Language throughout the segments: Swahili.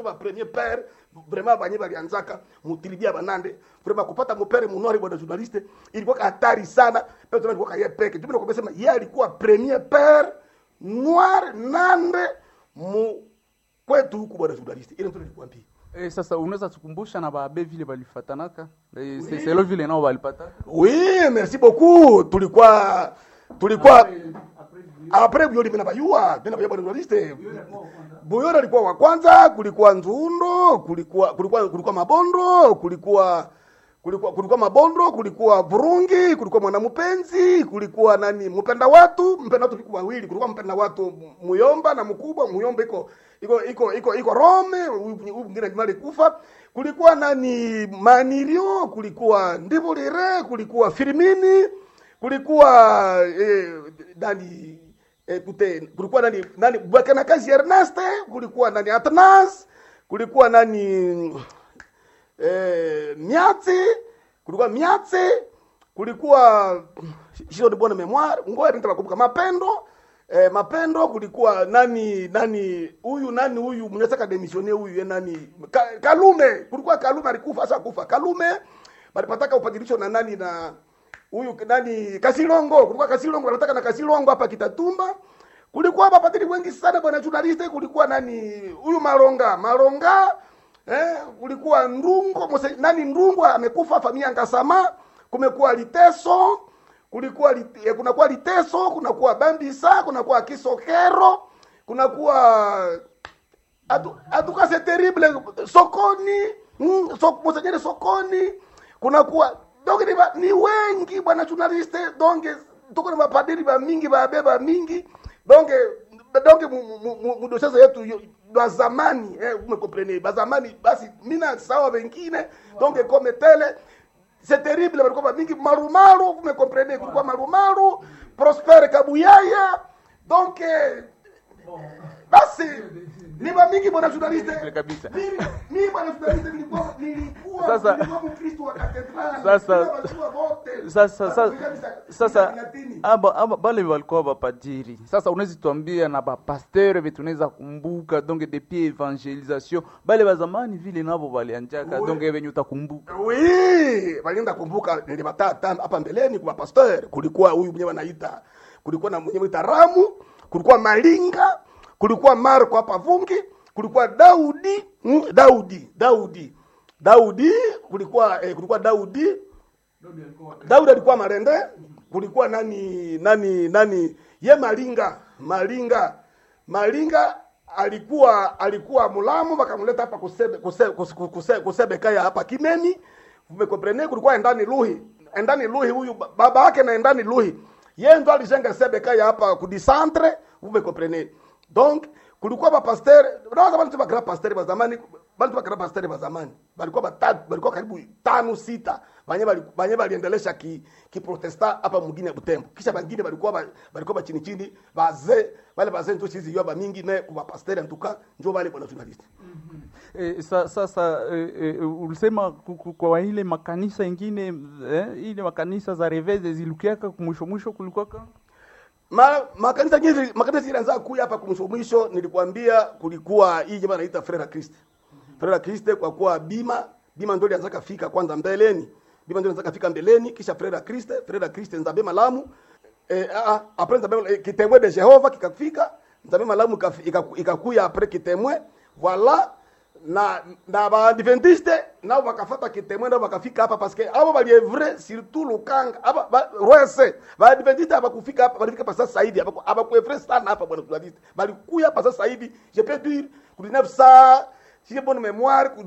ba premier père vraiment banye balianzaka mutilibia banande vraiment kupata mupere munwari bwana journaliste ilikuwa hatari sana peto alikuwa kaye peke tu nakwambia sema yeye alikuwa premier père noir nande mu kwetu huku bwana journaliste ile ndio nilikwambia Eh, sasa unaweza tukumbusha na baabe vile balifatanaka Eh, se- selo vile nao balipataka oui merci beaucoup tulikuwa tulikuwa après Buyori mimi nabayua mimi nabayua bwana journaliste Buyori alikuwa wa kwanza kulikuwa Nzundo kulikuwa kulikuwa kulikuwa Mabondo kulikuwa kulikuwa kulikuwa Mabondo kulikuwa Burungi kulikuwa Mwanamupenzi kulikuwa nani mpenda watu mpenda watu kulikuwa wawili kulikuwa mpenda watu Muyomba na mkubwa Muyomba iko iko iko iko iko Rome huyu huyu mwingine Jumali kufa kulikuwa nani Manirio kulikuwa Ndibulire kulikuwa Firmini kulikuwa eh, nani eh, kute, kulikuwa nani nani Bwakana kazi Erneste kulikuwa nani Atnas kulikuwa nani eh, Miatsi kulikuwa Miatsi kulikuwa sio de bonne memoire ngoja nitakumbuka Mapendo eh, Mapendo kulikuwa nani nani huyu nani huyu mnataka demissione huyu ye nani Ka, Kalume kulikuwa Kalume alikufa sasa kufa Kalume balipataka upadilisho na nani na huyu nani Kasilongo kulikuwa Kasilongo anataka na Kasilongo hapa Kitatumba kulikuwa mapadiri wengi sana bwana journaliste kulikuwa nani huyu Maronga Maronga eh kulikuwa Ndungo mose, nani Ndungo amekufa familia Ngasama kumekuwa Liteso kulikuwa lit, eh, kunakuwa Liteso kunakuwa Bambisa kunakuwa Kisokero kunakuwa Atu- atuka c'est terrible sokoni mm, so, monseigneur sokoni kunakuwa donc ni, ba- ni wengi bwana journaliste donc tuko na mapadiri ba mingi babeba mingi donc donc mudoshaza yetu yo- ba zamani eh, umekomprene ba zamani basi mina sawa wengine donc comme tele c'est terrible walikuwa ba mingi marumaru umekomprene kulikuwa marumaru prosper kabuyaya donc eh, basi ni mingi bwana journaliste kabisa. mimi mimi bwana journaliste nilikuwa nilikuwa Sasa- nilikuwa mkristo wa katedrali Sasa- Nilikuwa wajua wote. sasa sasa Kabisa, sasa Latini. aba, aba, bale walikuwa bapadiri sasa unawezi tuambia na bapasteur vetu unaweza kumbuka donc depuis evangelisation bale bazamani vile nabo balianjaka Oui. donc venye utakumbuka Oui, walienda kumbuka nilibatata hapa mbeleni kwa pastor, kulikuwa huyu mwenyewe anaita, kulikuwa na mwenyewe anaita Ramu, kulikuwa Malinga, kulikuwa Marko hapa Vungi, kulikuwa Daudi, mm, Daudi, Daudi. Daudi kulikuwa eh, kulikuwa Daudi Daudi alikuwa Marende, kulikuwa nani nani nani ye Malinga, Malinga. Malinga alikuwa alikuwa mulamu wakamleta hapa kusebe kusebe, kusebe, kusebe, kusebe kaya hapa Kimeni. Umekomprene kulikuwa endani Luhi. Endani Luhi huyu ba- baba yake na endani Luhi. Yeye ndo alijenga sebe kaya hapa kudisantre, umekomprene. Donc kulikuwa ba pasteur, unaweza bali tu ba grand pasteur wa zamani, bali tu ba grand pasteur wa zamani. Balikuwa batatu, balikuwa karibu tano sita. Banye bali banye baliendelesha ki ki protesta hapa mwingine ya Butembo. Kisha bangine balikuwa ba, balikuwa ba chini chini, bazee, wale bazee ndio chizi yoba mingi me kwa pasteur en tout cas, ndio wale bwana journalist. E, sa, sasa e, e, ulisema ku- ku- kwa ile makanisa ingine eh, ile makanisa za reveze zilukiaka mwisho mwisho kulikuwaka Ma, makanisa nyingi makanisa ilianza kuja hapa kumsho mwisho nilikwambia kulikuwa hii jamaa anaita Frere Christ. Frere Christ kwa kuwa bima bima ndio ilianza kafika kwanza mbeleni. Bima ndio ilianza kafika mbeleni kisha Frere Christ, Frere Christ nzabe malamu. Eh a a après nzabe eh, kitemwe de Jehova kikafika, nzabe malamu ikafi- ikaku- ikakuya après kitemwe. Voilà na na baadventiste nao bakafata kitemwe nao bakafika hapa paske abo balievre surtout lukanga aba ba, rwese baadventiste abakufika hapa balifika pa sasa hivi abaku- abakuevre sana hapa bwana journaliste balikuya hapa sasa hivi je peux dire ku 1900 si j'ai bonne mémoire ku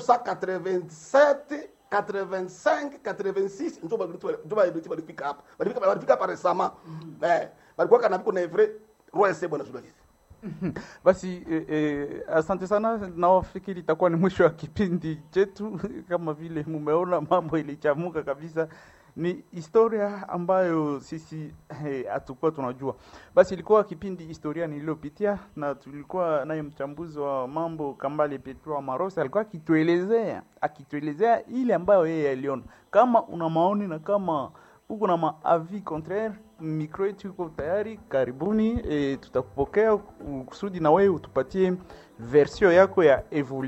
1987 85 86 ndio balikuwa ndio balikuwa balifika hapa balifika balifika hapa resama eh balikuwa kana biko na evre rwese bwana journaliste basi e, e, asante sana nawafikiri itakuwa ni mwisho wa kipindi chetu kama vile mumeona mambo ilichamuka kabisa ni historia ambayo sisi hatukuwa tunajua basi ilikuwa kipindi historia niliyopitia na tulikuwa naye mchambuzi wa mambo kambale petro marosi alikuwa akituelezea akituelezea ile ambayo yeye aliona kama una maoni na kama uko na maavi contraire mikro yetu iko tayari, karibuni. E, tutakupokea kusudi na wewe utupatie version yako ya evolu